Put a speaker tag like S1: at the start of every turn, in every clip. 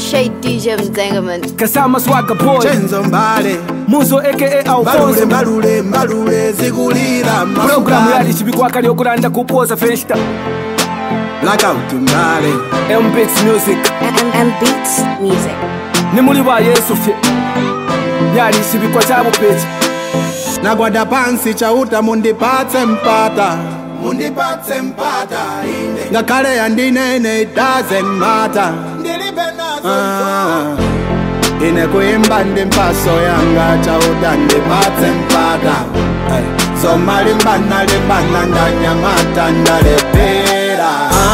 S1: Appreciate DJ Mzengaman.
S2: Kasama Swagga Boy
S3: Chenzo Mbale
S2: Muzo aka
S3: Mbalule
S2: Alfonso
S3: mbalule mbalule zigulira
S2: Programu yali
S3: masukali
S2: chibikwakali okulanda kupoza festa
S3: Blackout Mbale
S2: MBX Music
S1: And, and Beats Music.
S2: ni muli ba Yesu fye yali chibikwa cha bupechi
S3: Nagwada pansi chauta mundipatse mpata Mundipatse mpata ine Ngakhale yandinene it doesn't matter Ndilibe nazo ah. Ine kuimba ndi mpaso yanga chauta ndipatse mpata hey. Zoma limbana limbana ndanyamata ndalepera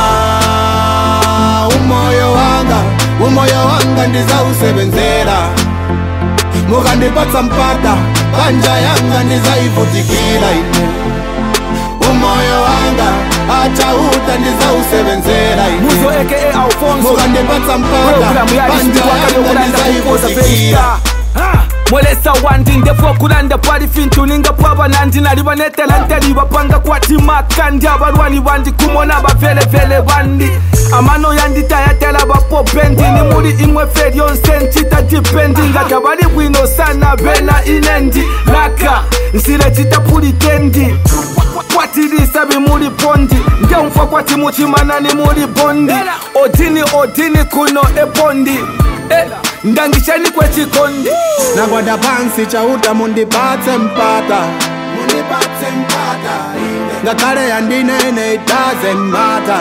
S3: ah, umoyo wanga umoyo wanga ndizausebenzera mukandipatsa mpata panja yanga ndizaivutikira ine umoyo wanga achauta ndizausebenzera
S2: Muzo
S3: ine
S2: aka Alfonso
S3: mukandipatsa mpata
S2: Programu yali
S3: panja
S2: chibikwakali
S3: yanga
S2: okulanda kupoza
S3: ndizaivutikira
S2: festa Ah, mwelesa wandi ndefu okulanda pali fintu ninga pwaba nandi nali banetela nteli bapanga kwatimaka ndi abalwani bandi kumona bavelevele bandi amano yanditayatela bapopendi ni muli imwe fe lyonse ncita dipendi nga tabali bwino sana bena inendi laka nsile citapulitendi kwatilisa bimuli pondi ngemfa kwati muchimana ni muli bondi odini odini kuno ebondi Eh, ndangisheni kwechikondi
S3: nagwada pansi chauta mundipatse mpata mundipatse mpata ine ngakhale yandinene it doesn't matter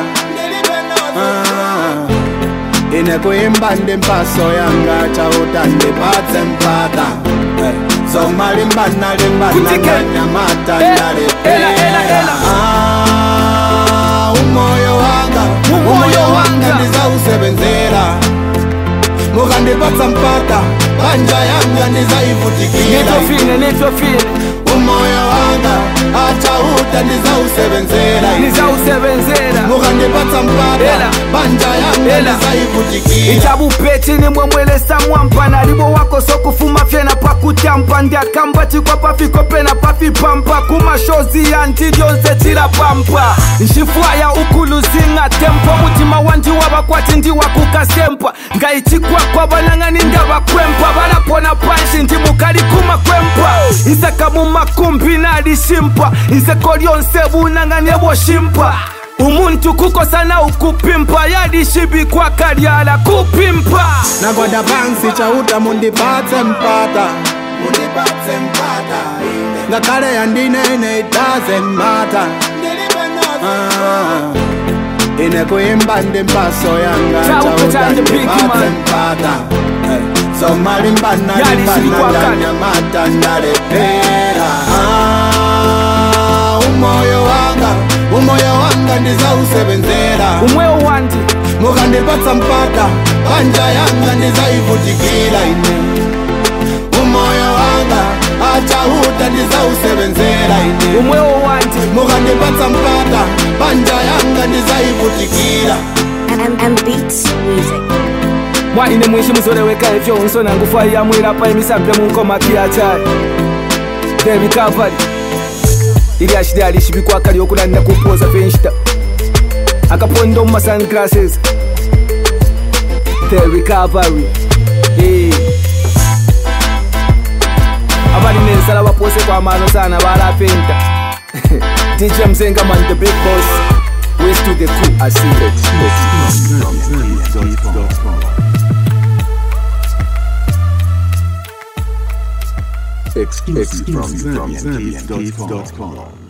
S3: ah. ine kuimba ndi mpaso yanga chauta ndipatse mpata hey. zoma limbana limbana
S2: Kutike.
S3: ndanyamata
S2: Eh, ela, ela,
S3: ndalepera
S2: ela.
S3: ah, umoyo wanga
S2: Umoyo
S3: umoyo wanga
S2: wanga.
S3: ndizausebenzera mukandipatsa mpata panja yanga ndizaivutikira
S2: nitofine nitofine
S3: umoyo wanga achauta ndizausebenzera
S2: nizausebenzera
S3: mukandipatsa mpata
S2: Ela.
S3: panja yanga
S2: Ela.
S3: ndizaivutikira
S2: ichabupechi nimwe mwelesa mwampa nalibo wako sokufuma fyena pakutyampa ndiakamba chikwa pafiko pena pafipampa kumashozi yanti lyonse chilapampa nxifwaya ukuluzinga tempo mutima wandi wavakwati ndiwakukasempa ngayichikwakwa vanang'ani ndavakwempa valapona panshi ndi mukali kumakwempa isaka mumakumbi nalishimpa iseko lyonse vunang'ani evoshimpa umuntu kukosana ukupimpa yalishibikwa kalyala kupimpa
S3: nagwada pansi chauta mundipatse mpata mundipatse mpata ngakhale yandinene it doesn't matter ah. ine kuimba ndi mpaso yanga
S2: Chauta
S3: chauta
S2: chanje big
S3: ndipatse
S2: man.
S3: mpata hey. zoma limbana
S2: Yali
S3: limbana
S2: shibikwa kale.
S3: ndanyamata ndalepera ah. umoyo wanga umoyo wanga ndizausebenzera
S2: umwewo wandi
S3: mukandipatsa mpata panja yanga ndizaivutikira ine umoyo wanga achauta ndizausebenzera ine
S2: umwewo wandi
S3: mukandipatsa mpata panja yanga ndizaivutikira
S1: And, and Beats Music.
S2: mwaine mwishi muzoleweka evyo nsona ngufa yamwilapa emisambe munkoma kiachali devi kavari ili ashili alishibikwa kali okulanira kupoza fenshita akapondo muma sunglasses the recovery yeah. abali nensala bapose kwamano sana balapenta dj mzengaman the big boss west to the cool asi
S4: Exclusive from ZambianKids.com.